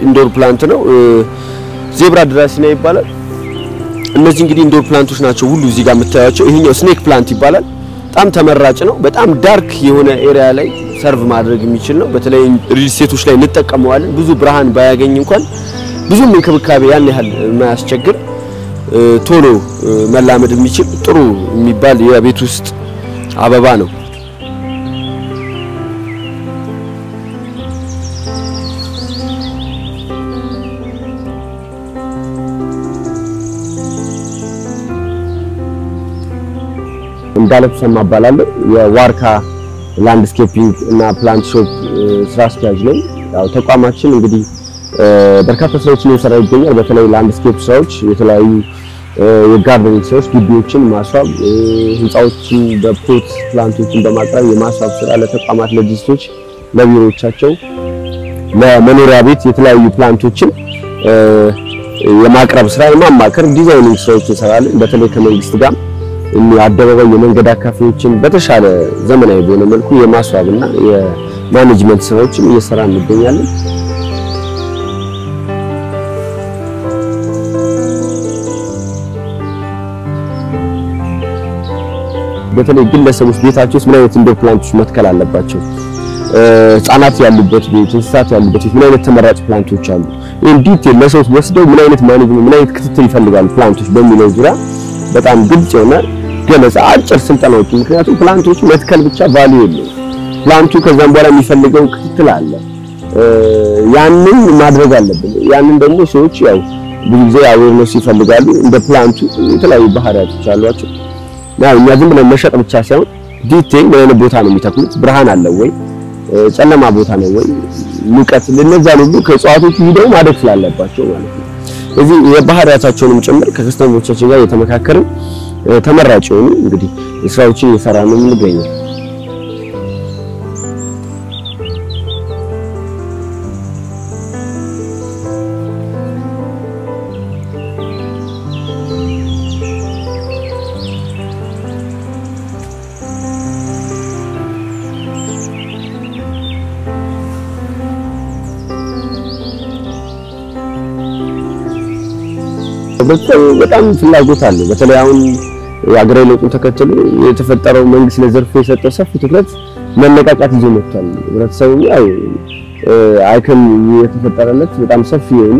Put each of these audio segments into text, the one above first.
ኢንዶር ፕላንት ነው። ዜብራ ድራሲና ይባላል። እነዚህ እንግዲህ ኢንዶር ፕላንቶች ናቸው ሁሉ እዚህ ጋር የምታዩቸው። ይሄኛው ስኔክ ፕላንት ይባላል። በጣም ተመራጭ ነው። በጣም ዳርክ የሆነ ኤሪያ ላይ ሰርቭ ማድረግ የሚችል ነው። በተለይ ሪል ስቴቶች ላይ እንጠቀመዋለን። ብዙ ብርሃን ባያገኝ እንኳን ብዙም እንክብካቤ ያን ያህል የማያስቸግር ቶሎ መላመድ የሚችል ጥሩ የሚባል የቤት ውስጥ አበባ ነው። እንዳለፍ ሰማ እባላለሁ። የዋርካ ላንድስኬፒንግ እና ፕላንት ሾፕ ስራ አስኪያጅ ነኝ። ያው ተቋማችን እንግዲህ በርካታ ስራዎችን እየሰራ ይገኛል። በተለይ ላንድስኬፕ ስራዎች፣ የተለያዩ የጋርደኒንግ ስራዎች፣ ግቢዎችን ማስዋብ፣ ህንፃዎችን በፖት ፕላንቶችን በማቅረብ የማስዋብ ስራ ለተቋማት፣ ለድርጅቶች፣ ለቢሮዎቻቸው፣ ለመኖሪያ ቤት የተለያዩ ፕላንቶችን የማቅረብ ስራ የማማከር ዲዛይኒንግ ስራዎች እንሰራለን። በተለይ ከመንግስት ጋር አደባባይ የመንገድ አካፋዮችን በተሻለ ዘመናዊ በሆነ መልኩ የማስዋብና የማኔጅመንት ስራዎችን እየሰራ እንገኛለን። በተለይ ግለሰቦች ቤታቸው ውስጥ ምን አይነት ኢንዶር ፕላንቶች መትከል አለባቸው፣ ህጻናት ያሉበት ቤት፣ እንስሳት ያሉበት ቤት ምን አይነት ተመራጭ ፕላንቶች አሉ፣ ይህን ዲቴል ለሰዎች ወስደው ምን አይነት ማኔጅመንት ምን አይነት ክትትል ይፈልጋሉ ፕላንቶች በሚለው ዙሪያ በጣም ግልጽ የሆነ ገለጻ አጭር ስልጠናዎች። ምክንያቱም ፕላንቶቹ መትከል ብቻ ቫልዩ የለውም። ፕላንቱ ከዛም በኋላ የሚፈልገው ክትትል አለ። ያንን ማድረግ አለብን። ያንን ደግሞ ሰዎች ያው ብዙ ጊዜ አዌርነስ ይፈልጋሉ። እንደ ፕላንቱ የተለያዩ ባህሪያቶች አሏቸው። ያው እኛ ዝም ብለን መሸጥ ብቻ ሳይሆን ዲቴል ምን አይነት ቦታ ነው የሚተክሉት፣ ብርሃን አለው ወይ፣ ጨለማ ቦታ ነው ወይ፣ ሙቀት፣ ለነዛን ሁሉ ከእጽዋቶቹ ሂደው ማደግ ስላለባቸው ማለት ነው። እዚህ የባህሪያታቸውንም ጭምር ከከስተመሮቻችን ጋር የተመካከርን ተመራጭ የሆኑ እንግዲህ ስራዎችን እየሰራ ነው የምንገኘው። በጣም ፍላጎት አለ። በተለይ አሁን የአገራዊ ለውጡን ተከትሎ የተፈጠረው መንግስት ለዘርፉ የሰጠው ሰፊ ትኩረት መነቃቃት ይዞ መጥቷል። ህብረተሰቡ ያው አይከን የተፈጠረለት በጣም ሰፊ የሆኑ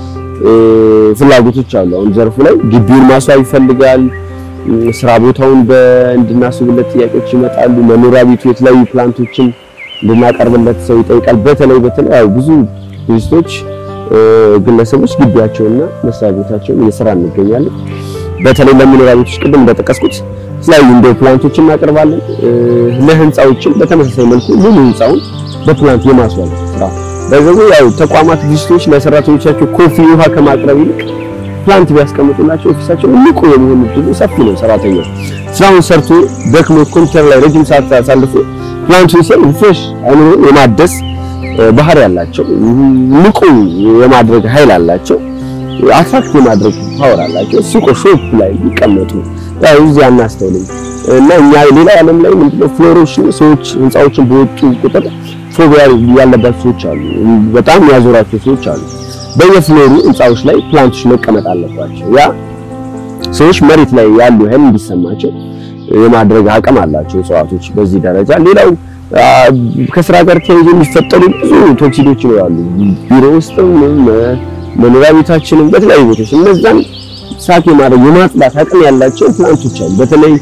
ፍላጎቶች አሉ። አሁን ዘርፉ ላይ ግቢውን ማስዋብ ይፈልጋል። ስራ ቦታውን እንድናስብለት ጥያቄዎች ይመጣሉ። መኖሪያ ቤቱ የተለያዩ ፕላንቶችን እንድናቀርብለት ሰው ይጠይቃል። በተለይ በተለይ ያው ብዙ ቱሪስቶች ግለሰቦች ግቢያቸውና መስሪያ ቤታቸውን እየሰራ እንገኛለን። በተለይ ለመኖሪያ ቤቶች ቅድም እንደጠቀስኩት የተለያዩ ኢንዶር ፕላንቶችን እናቀርባለን። ለህንፃዎችን በተመሳሳይ መልኩ ሙሉ ህንፃውን በፕላንት የማስዋብ ስራ በዚህ ያው ተቋማት ድርጅቶች ለሰራተኞቻቸው ኮፊ ውሃ ከማቅረብ ይልቅ ፕላንት ቢያስቀምጡላቸው ኦፊሳቸው ንቁ የመሆን እድሉ ሰፊ ነው። ሰራተኛው ስራውን ሰርቶ ደክሞ ኮምፒውተር ላይ ረጅም ሰዓት አሳልፎ ፕላንቱን ሲያይ ፍሬሽ አይኑን የማደስ ባህሪ ያላቸው ንቁ የማድረግ ኃይል አላቸው። አትራክት የማድረግ ፓወር አላቸው። ሱቆ ሾፕ ላይ ይቀመጡ ያው እዚህ አናስተውልም እና እኛ ሌላ ዓለም ላይ ምንድነው ፍሎሮች ሰዎች ህንፃዎችን በወጡ ቁጥር ፎቢያ ያለባቸው ሰዎች አሉ። በጣም ያዞራቸው ሰዎች አሉ። በየፍሎሩ ህንፃዎች ላይ ፕላንቶች መቀመጥ አለባቸው። ያ ሰዎች መሬት ላይ ያሉ ኃይል እንዲሰማቸው የማድረግ አቅም አላቸው እጽዋቶች በዚህ ደረጃ ሌላው ከስራ ጋር ተያይዞ የሚፈጠሩ ብዙ ቶክሲዶች ይኖራሉ። ቢሮ ውስጥም መኖሪያ ቤታችንም በተለያዩ ቦታዎች እነዛን ሳክ የማድረግ የማጽዳት አቅም ያላቸው ፕላንቶች አሉ። በተለይ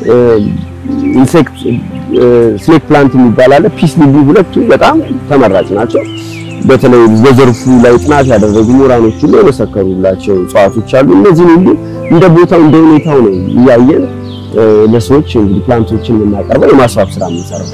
ኢንሴክት ስኔክ ፕላንት የሚባል አለ። ፒስ ሊሊ ሁለቱ በጣም ተመራጭ ናቸው። በተለይ በዘርፉ ላይ ጥናት ያደረጉ ምሁራኖች ሁሉ የመሰከሩላቸው እጽዋቶች አሉ። እነዚህን ሁሉ እንደ ቦታው እንደ ሁኔታው ነው እያየን ለሰዎች እንግዲህ ፕላንቶችን የምናቀርበው የማስዋብ ስራ የምንሰራው።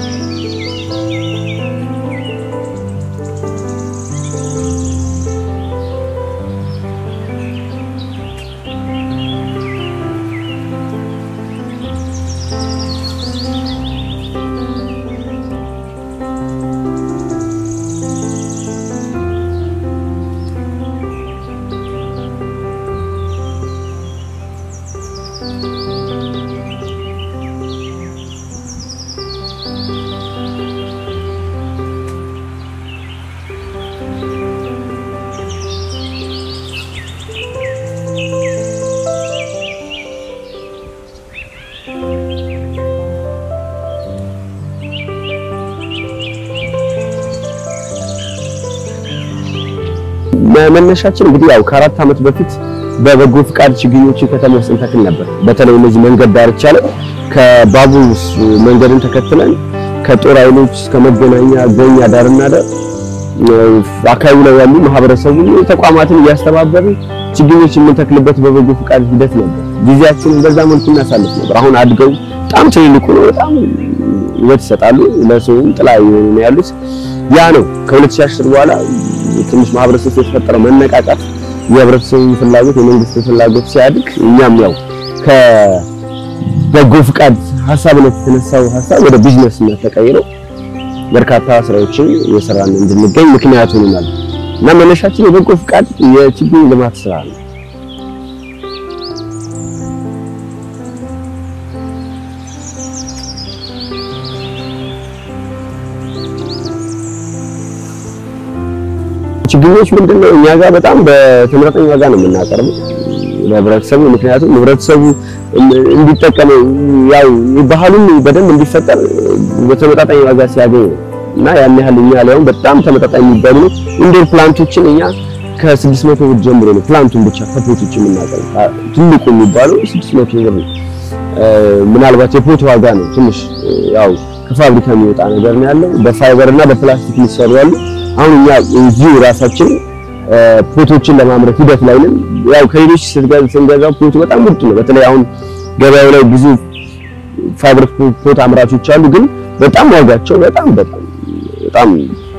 መነሻችን እንግዲህ ያው ከአራት ዓመት በፊት በበጎ ፍቃድ ችግኞችን ከተማ ውስጥ እንተክል ነበር። በተለይ እነዚህ መንገድ ዳርቻ ላይ ከባቡር መንገድን ተከትለን ከጦር ኃይሎች እስከ መገናኛ ገኛ ዳርና ዳር አካባቢ ላይ ያሉ ማህበረሰቡ ተቋማትን እያስተባበርን ችግኞች የምንተክልበት በበጎ ፍቃድ ሂደት ነበር። ጊዜያችንን በዛ መልኩ እናሳልፍ ነበር። አሁን አድገው በጣም ትልልቁ ነው። በጣም ውበት ይሰጣሉ። ለሰውም ጥላ የሆኑ ነው ያሉት። ያ ነው ከ2010 በኋላ ትንሽ ማህበረሰብ የተፈጠረው መነቃቃት፣ የህብረተሰቡ ፍላጎት፣ የመንግስት ፍላጎት ሲያድግ እኛም ያው ከበጎ ፍቃድ ሀሳብነት የተነሳው ሀሳብ ወደ ቢዝነስነት ተቀይረው በርካታ ስራዎችን እየሰራን እንድንገኝ ምክንያት ሆኖናል እና መነሻችን የበጎ ፍቃድ የችግኝ ልማት ስራ ነው። ችግኞች ምንድነው እኛ ጋር በጣም በተመጣጣኝ ዋጋ ነው የምናቀርበው ለህብረተሰቡ። ምክንያቱም ህብረተሰቡ እንዲጠቀመው ያው ባህሉን በደንብ እንዲፈጠር በተመጣጣኝ ዋጋ ሲያገኝ ነው እና ያን ያህል እኛ ላይም በጣም ተመጣጣኝ የሚባሉ ነው። ኢንዶር ፕላንቶችን እኛ ከ600 ብር ጀምሮ ነው ፕላንቱን ብቻ ከፖቶች የምናቀርበው። ትልቁ የሚባለው 600 ብር ነው። ምናልባት የፖት ዋጋ ነው ትንሽ ያው ከፋብሪካ የሚወጣ ነገር ነው ያለው። በፋይበር እና በፕላስቲክ የሚሰሩ ያሉ አሁን እኛ እዚሁ ራሳችን ፖቶችን ለማምረት ሂደት ላይ ነን። ያው ከሌሎች ስንገዛው ፖቱ በጣም ውድ ነው። በተለይ አሁን ገበያው ላይ ብዙ ፋይበር ፖት አምራቾች አሉ፣ ግን በጣም ዋጋቸው በጣም በጣም በጣም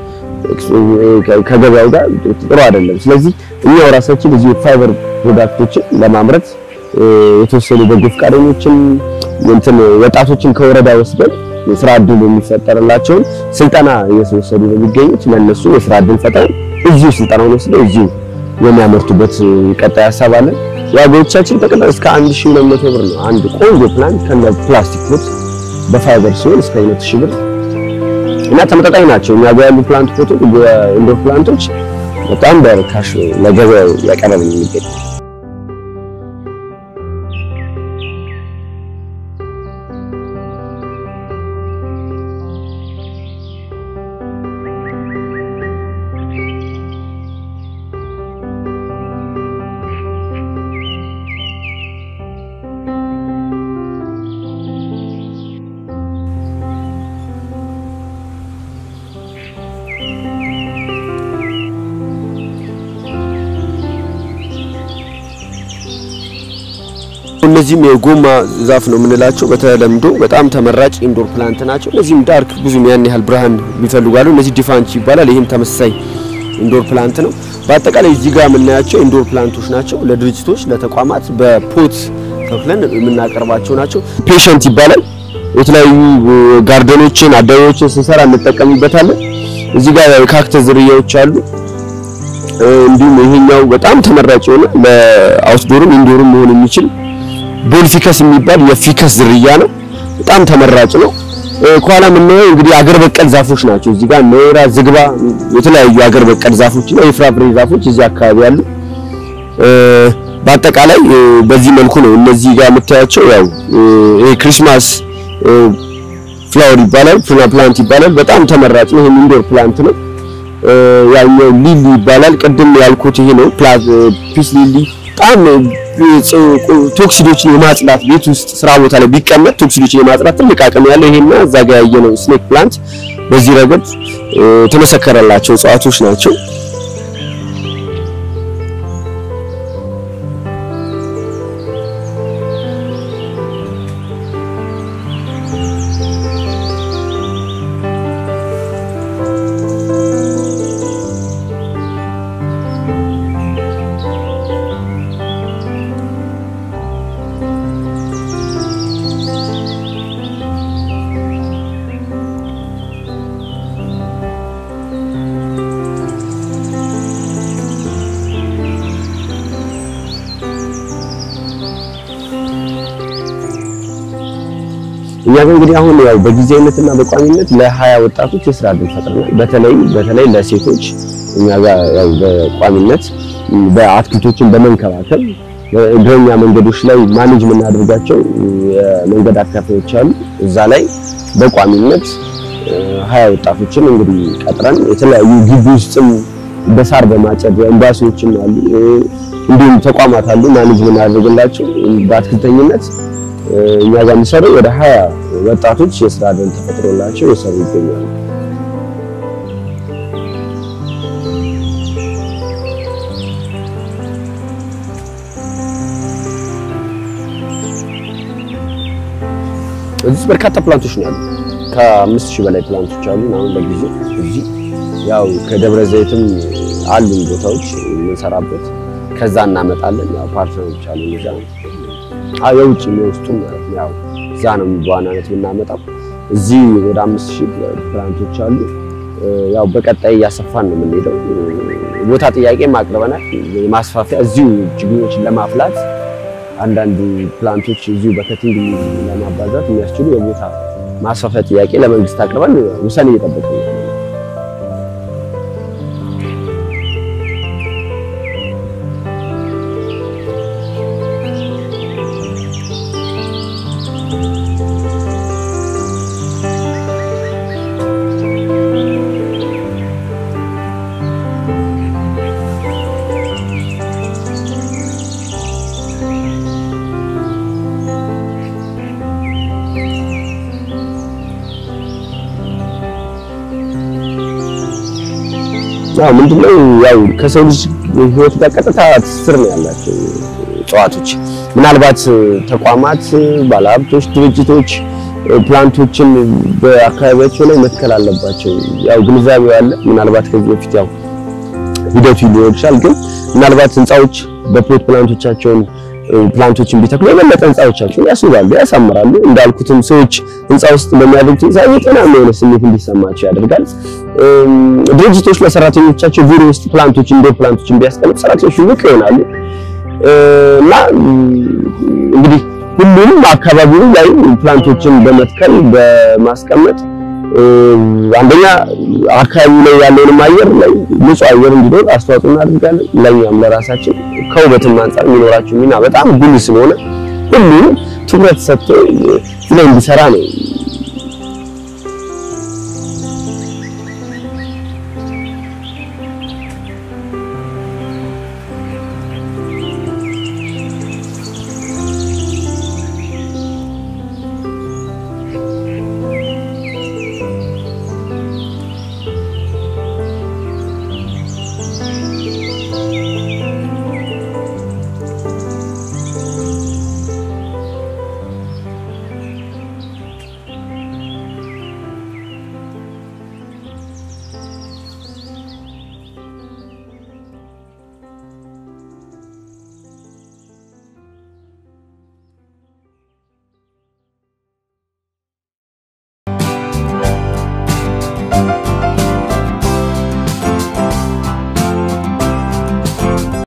ከገበያው ጋር ጥሩ አይደለም። ስለዚህ እኛው ራሳችን እዚሁ ፋይበር ፕሮዳክቶችን ለማምረት የተወሰኑ በጎ ፈቃደኞችን እንትን ወጣቶችን ከወረዳ ወስደን የስራ እድል የሚፈጠርላቸውን ስልጠና እየተወሰዱ ነው የሚገኙት። ለነሱ የስራ እድል ፈጥረን እዚሁ ስልጠናውን ወስደው እዚሁ የሚያመርቱበት ቀጣይ ሀሳብ አለን። ዋጋዎቻችን ጠቅላላ እስከ 1200 ብር ነው። አንድ ቆንጆ ፕላንት ከነ ፕላስቲክ ፖት በፋይበር ሲሆን እስከ 2000 ብር እና ተመጣጣኝ ናቸው። እኛ ጋር ያሉ ፕላንት ፖቶች ኢንዶር ፕላንቶች በጣም በርካሽ ለገበያ ያቀረብን የሚገኝ እነዚህም የጎማ ዛፍ ነው የምንላቸው በተለምዶ በጣም ተመራጭ ኢንዶር ፕላንት ናቸው። እነዚህም ዳርክ ብዙም ያን ያህል ብርሃን ይፈልጋሉ። እነዚህ ዲፋንች ይባላል። ይህም ተመሳሳይ ኢንዶር ፕላንት ነው። በአጠቃላይ እዚህ ጋር የምናያቸው ኢንዶር ፕላንቶች ናቸው። ለድርጅቶች፣ ለተቋማት በፖት ተክለን የምናቀርባቸው ናቸው። ፔሸንት ይባላል። የተለያዩ ጋርደኖችን፣ አደባባዮችን ስንሰራ እንጠቀምበታለን። እዚህ ጋር የካክተስ ዝርያዎች አሉ። እንዲሁም ይሄኛው በጣም ተመራጭ የሆነ ለአውትዶርም ኢንዶርም መሆን የሚችል ቦልፊከስ የሚባል የፊከስ ዝርያ ነው። በጣም ተመራጭ ነው። ከኋላ የምናየው እንግዲህ አገር በቀል ዛፎች ናቸው። እዚህ ጋር ኖራ፣ ዝግባ፣ የተለያዩ አገር በቀል ዛፎች እና የፍራፍሬ ዛፎች እዚህ አካባቢ አሉ። በአጠቃላይ በዚህ መልኩ ነው እነዚህ ጋር የምታያቸው። ያው ይሄ ክሪስማስ ፍላወር ይባላል፣ ፕላንት ይባላል። በጣም ተመራጭ ነው። ይሄ ኢንዶር ፕላንት ነው። ያኛው ሊሊ ይባላል። ቅድም ያልኩት ይሄ ነው ፒስ ሊሊ በጣም ቶክሲዶችን የማጽዳት ቤት ውስጥ ስራ ቦታ ላይ ቢቀመጥ ቶክሲዶችን የማጽዳት ትልቅ አቅም ያለው ይሄና እዛ ጋር ያየነው ስኔክ ፕላንት በዚህ ረገድ የተመሰከረላቸው እጽዋቶች ናቸው። እኛ ግን እንግዲህ አሁን ያው በጊዜያዊነትና በቋሚነት ለሀያ ወጣቶች የስራ እድል ፈጥረናል። በተለይ በተለይ ለሴቶች እኛ ጋር ያው በቋሚነት በአትክልቶችን በመንከባከብ እግረኛ መንገዶች ላይ ማኔጅ የምናደርጋቸው የመንገድ አካፋዮች አሉ። እዛ ላይ በቋሚነት ሀያ ወጣቶችን እንግዲህ ቀጥረን የተለያዩ ግቢ ውስጥም በሳር በማጨድ ኤምባሲዎችም አሉ፣ እንዲሁም ተቋማት አሉ ማኔጅ የምናደርግላቸው በአትክልተኝነት እኛ ጋር የሚሰሩ ወደ ሀያ ወጣቶች የስራ ዕድል ተፈጥሮላቸው የሰሩ ይገኛሉ። እዚህ በርካታ ፕላንቶች ነው ያሉ። ከአምስት ሺህ በላይ ፕላንቶች አሉ። አሁን ለጊዜው እዚህ ያው ከደብረ ዘይትም አሉን ቦታዎች የምንሰራበት ከዛ እናመጣለን። ያው ፓርትነሮች አሉ እዛ አዎ የውጭ የሚወስዱ ማለት ነው። ያው እዛ ነው በዋናነት የምናመጣው። እዚህ ወደ አምስት ሺህ ፕላንቶች አሉ። ያው በቀጣይ እያሰፋን ነው የምንሄደው። ቦታ ጥያቄ አቅርበናል። የማስፋፊያ እዚሁ ችግኞችን ለማፍላት አንዳንድ ፕላንቶች እዚሁ በከቲንግ ለማባዛት የሚያስችሉ የቦታ ማስፋፊያ ጥያቄ ለመንግስት አቅርበን ውሳኔ እየጠበቅን ነው። አዎ ምንድነው ያው ከሰው ልጅ ህይወት ጋር ቀጥታ ትስስር ነው ያላቸው እጽዋቶች። ምናልባት ተቋማት፣ ባለሀብቶች፣ ድርጅቶች ፕላንቶችን በአካባቢያቸው ላይ መትከል አለባቸው። ያው ግንዛቤው አለ። ምናልባት ከዚህ በፊት ያው ሂደቱ ሊሆን ይችላል። ግን ምናልባት ህንፃዎች በፖት ፕላንቶቻቸውን ፕላንቶችን ቢተክሉ የበለጠ ህንፃዎቻቸውን ያስውባሉ፣ ያሳምራሉ። እንዳልኩትም ሰዎች ህንፃ ውስጥ በሚያደርጉት ህንፃ ጤናማ የሆነ ስሜት እንዲሰማቸው ያደርጋል። ድርጅቶች ለሰራተኞቻቸው ቢሮ ውስጥ ፕላንቶች ኢንዶር ፕላንቶችን ቢያስቀምጡ ሰራተኞቹ ንቁ ይሆናሉ እና እንግዲህ ሁሉም አካባቢው ላይ ፕላንቶችን በመትከል በማስቀመጥ አንደኛ አካባቢው ላይ ያለውንም አየር ላይ ንጹህ አየር እንዲኖር አስተዋጽኦ እናደርጋለን። ለኛም ለራሳችን ከውበትም አንጻር የሚኖራቸው ሚና በጣም ጉልህ ስለሆነ ሁሉም ትኩረት ሰጥቶ ላይ እንዲሰራ ነው